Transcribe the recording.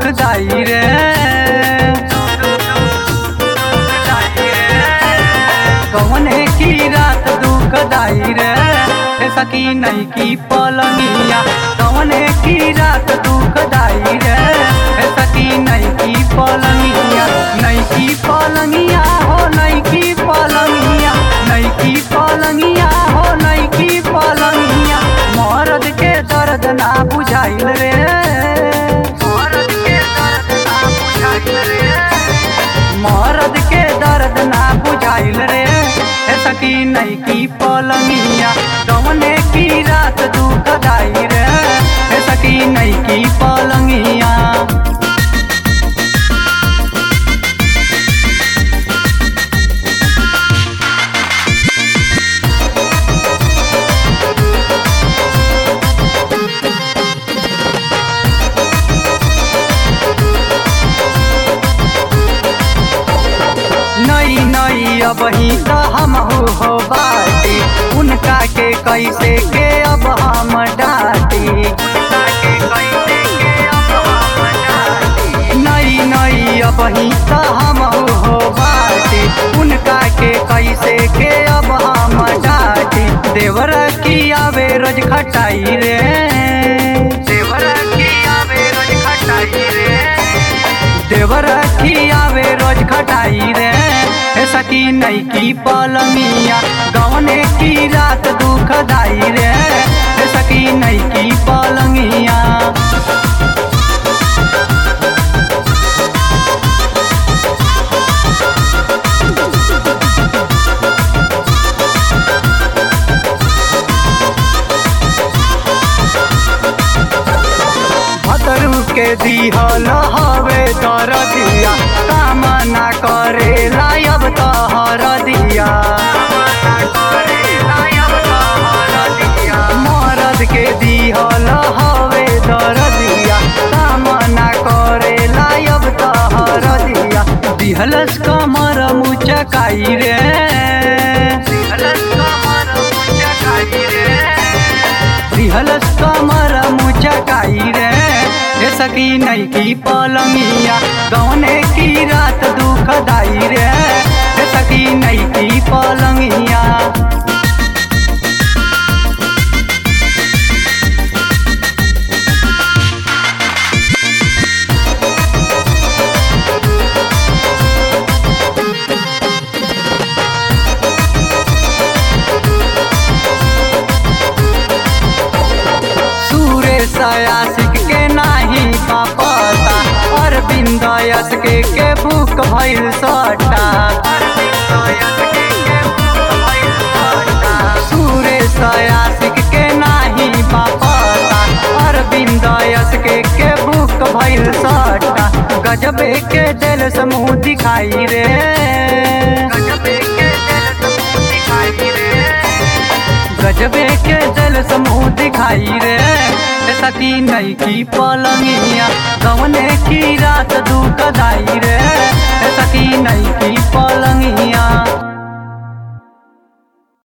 दुखदाई रे कौने की रात दुखदाई रे हे सकी नहीं की पलंगिया कौने की रात दुखदाई रे हे सकी नहीं की पलंगिया नहीं की पलंगिया हो नहीं की पलंगिया नहीं की पलंगिया हो नहीं की पलंगिया मर्द के दर्द ना बुझाइल रे मर्द के दर्द ना बुझाइल रे मर्द के दर्द ना बुझाइल रे हे सकी नहीं की पलंगिया कौने की रात दुखदाई रे हे सकी नहीं की पलंगिया नई नई अब ही तो हम हो बाटी उनका के कैसे के अब हम डाटी नई नई अब ही तो हम हो बाटी उनका के कैसे के अब हम डाटी देवर की आवे रोज खटाई रे देवर की आवे रोज खटाई रे देवर की आवे रोज खटाई रे हे सकी नहीं की पलंगिया गवने की रात दुखदाई रे हे सकी नहीं की पलंगिया भतरू के दिहल हवे तर दिया काम ना करे लायब तहर दिया मरद के दिहल हवे तर दिया काम ना करे लायब तहर दिया दिहलस कमर मुचकाई रे दिहलस कमर मुचकाई रे दिहलस कमर मुचकाई रे हे सकी नहीं की पलंगिया गौने की रात दुखदाई रे हे सकी नहीं की पलंगिया सुरेश आशिक के नाही पापता अरविंद यस के के भूख भइल सटा सुरेश आशिक के नाही पापता अरविंद यस के के भूख भइल सटा गजबे के दिल समूह दिखाई रे गजबे के दिल समूह दिखाई रे गजबे के दिल समूह दिखाई रे हे सती नहीं की पलंगिया गवने की रात दुखदाई रे हे सती नहीं की पलंगिया